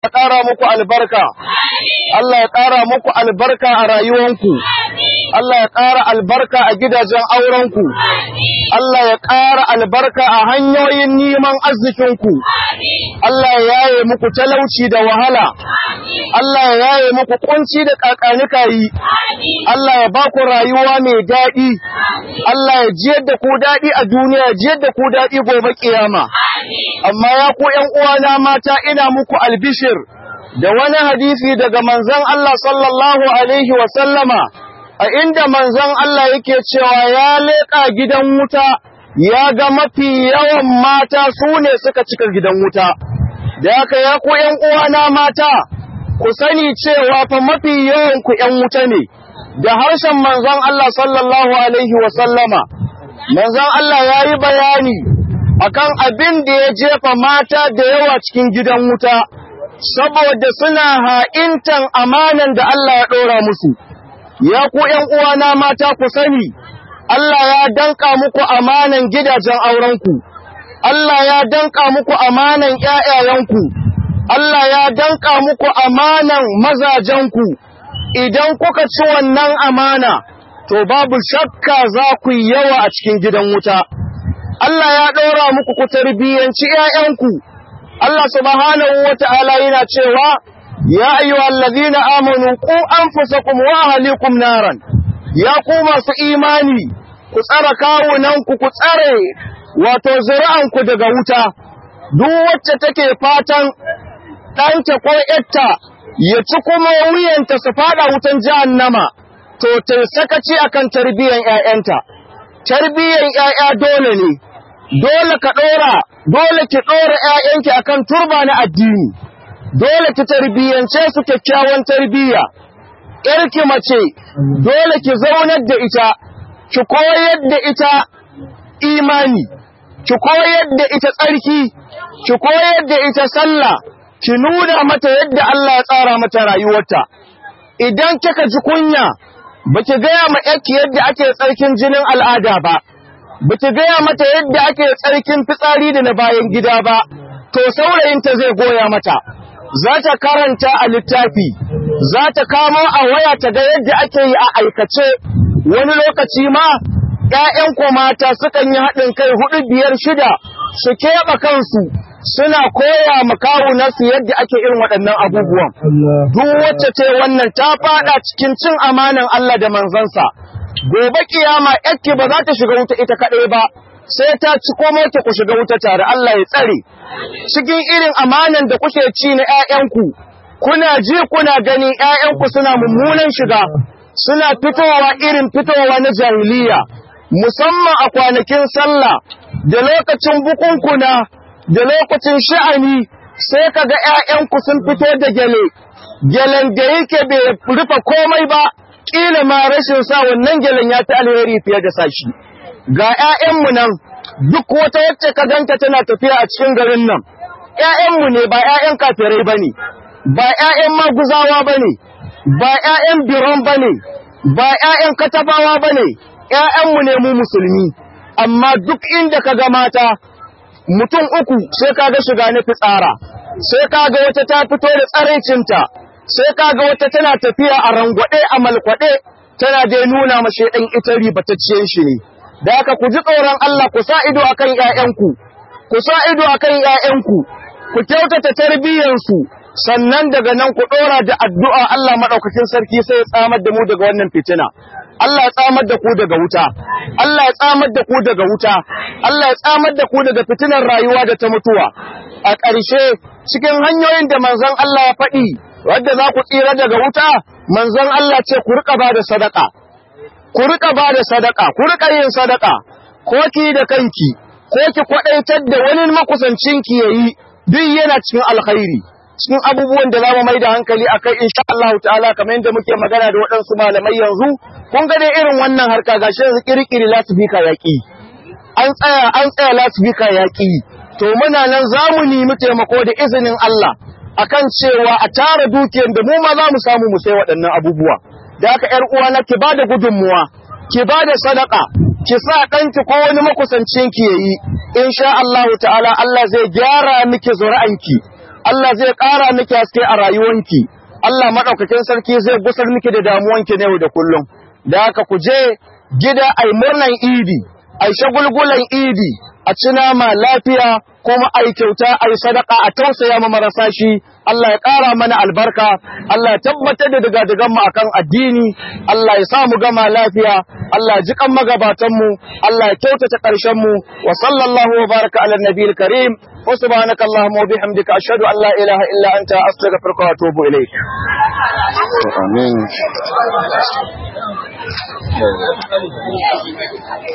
ya ƙara muku albarka Allah ya ƙara muku albarka a rayuwanku Allah ya ƙara albarka a gidajen aurenku Allah ya ƙara albarka a hanyoyin neman arzikinku Allah ya yaye muku talauci da wahala Allah ya yaye muku kunci da kakanikayi Allah ya ba ku rayuwa mai daɗi Allah ya jiyar da ku daɗi a duniya ya jiyar da ku daɗi gobe kiyama amma ya ku ƴan uwana mata ina muku albishir da wani hadisi daga manzon Allah sallallahu alaihi wa sallama a inda manzon Allah yake cewa ya leƙa gidan wuta ya ga mafi yawan mata su ne suka cika gidan wuta da haka ya ku ƴan uwana mata ku sani cewa fa mafi yawan ku ƴan wuta ne da harshen manzon Allah sallallahu alaihi wa sallama manzon Allah ya yi bayani akan abin da ya jefa mata da yawa cikin gidan wuta saboda suna ha'intan amanan da Allah ya ɗora musu ya ku ’yan uwana mata ku sani Allah ya danka muku amanan gidajen aurenku Allah ya danka muku amanan ’ya'yayenku Allah ya danka muku amanan mazajenku idan kuka ci wannan amana to babu shakka za ku yi yawa a cikin gidan wuta Allah ya ɗora muku ku tarbiyyanci ‘ya'yanku, Allah subhanahu wa ta'ala yana cewa, Ya ayyuhal ladhina amanu ku anfusakum wa ahlikum naran ya ku masu imani ku tsara kawunanku ku tsare wato zuri'anku daga wuta duk wacce take fatan ɗanta ko ‘yarta ya ci kuma wuyanta su fada wutan jahannama to ta sakaci akan tarbiyyar ‘ya'yanta tarbiyyar ‘ya'ya dole ne dole ka ɗora dole ki ɗora ‘ya'yanki akan turba na addini dole ki tarbiyyance su kyakkyawan tarbiyya ‘yarki mace dole ki zaunar da ita ki koyar da ita imani ki koyar da ita tsarki ki koyar da ita sallah ki nuna mata yadda Allah ya tsara mata rayuwarta idan kika ji kunya baki gaya ma yarki yadda ake tsarkin jinin al'ada ba baki gaya mata yadda ake tsarkin fitsari da na bayan gida ba to saurayinta zai goya mata za ta karanta a littafi za ta kamo a waya ta ga yadda ake yi a aikace wani lokaci ma ‘ya'yan ko mata sukan yi haɗin kai hudu biyar shida su keɓe kansu suna koya makawunansu yadda ake irin waɗannan abubuwan. Duk wacce ce wannan ta faɗa cikin cin amanan Allah da manzansa. Gobe kiyama ‘yakki ba za ta shiga wuta ita kaɗai ba, sai ta ci komo ki ku shiga wuta tare Allah ya tsare. Cikin irin amanan da kuke ci na ‘ya'yanku, kuna ji kuna gani ‘ya'yanku suna mummunan shiga, suna fitowa irin fitowa na jahiliya. musamman a kwanakin sallah da lokacin bukunkuna da lokacin sha'ani sai kaga ƴaƴanku sun fito da gele gelen da yake bai rufe komai ba kila ma rashin sa wannan gelen ya ta alheri fiye da sashi ga ƴaƴanmu nan duk wata wacce ka ganta tana tafiya a cikin garin nan ƴaƴanmu ne ba ƴaƴan kafirai bane ba ƴaƴan maguzawa bane ba ƴaƴan biron bane ba ƴaƴan katabawa bane ‘ya'yanmu ne mu musulmi, amma duk inda ka ga mata, mutum uku sai ka ga shiga na fitsara, sai ka ga wata ta fito da tsaraicinta, sai ka ga wata tana tafiya a rangwaɗe a malkwaɗe, tana dai nuna mashe ɗan ita ribatacciyar shi ne. Da haka ku ji tsoron Allah ku sa ido akan ‘ya'yanku, ku sa ido akan ‘ya'yanku, ku kyautata tarbiyyansu, sannan daga nan ku ɗora da addu'a Allah maɗaukakin sarki sai ya tsamar da mu daga wannan fitina. Allah ya tsamar da ku daga wuta, Allah ya tsamar da ku daga wuta, Allah ya tsamar da ku daga fitinar rayuwa da ta mutuwa. A ƙarshe, cikin hanyoyin da manzon Allah ya faɗi, wadda za ku tsira daga wuta, manzon Allah ce ku riƙa ba da sadaka. Ku riƙa ba da sadaka, ku riƙa yin sadaka, ko ki da kanki, ko ki kwaɗaitar da wani makusancinki ya yi, duk yana cikin alkhairi. cikin abubuwan da za mu mai da hankali a kai insha Allah ta'ala kamar yadda muke magana da waɗansu malamai yanzu kun ga dai irin wannan harka gashi yanzu kirkiri lasifika yaƙi an tsaya an tsaya lasifika yaƙi to muna nan za mu nemi taimako da izinin Allah akan cewa a tara dukiyar da mu ma za mu samu mu sai waɗannan abubuwa da haka ƴar uwa na ki bada gudunmuwa ki bada sadaka ki sa ɗanki ko wani makusancin ki yayi insha Allah ta'ala Allah zai gyara miki zuri'anki Allah zai ƙara miki haske a rayuwanki Allah maɗaukakin sarki zai gusar miki da damuwanki na yau da kullum da haka ku je gida ai murnan idi ai shagulgulan idi a ci nama lafiya kuma ai kyauta ai sadaka a tausaya ma marasa shi Allah ya ƙara mana albarka Allah ya tabbatar da digadigan mu akan addini Allah ya sa mu gama lafiya Allah ya ji kan magabatan mu Allah ya kyautata ƙarshen mu wa sallallahu wa baraka ala nabiyil karim wa subhanaka allahumma wa bihamdika ashhadu an la ilaha illa anta astaghfiruka wa atubu ilaik amin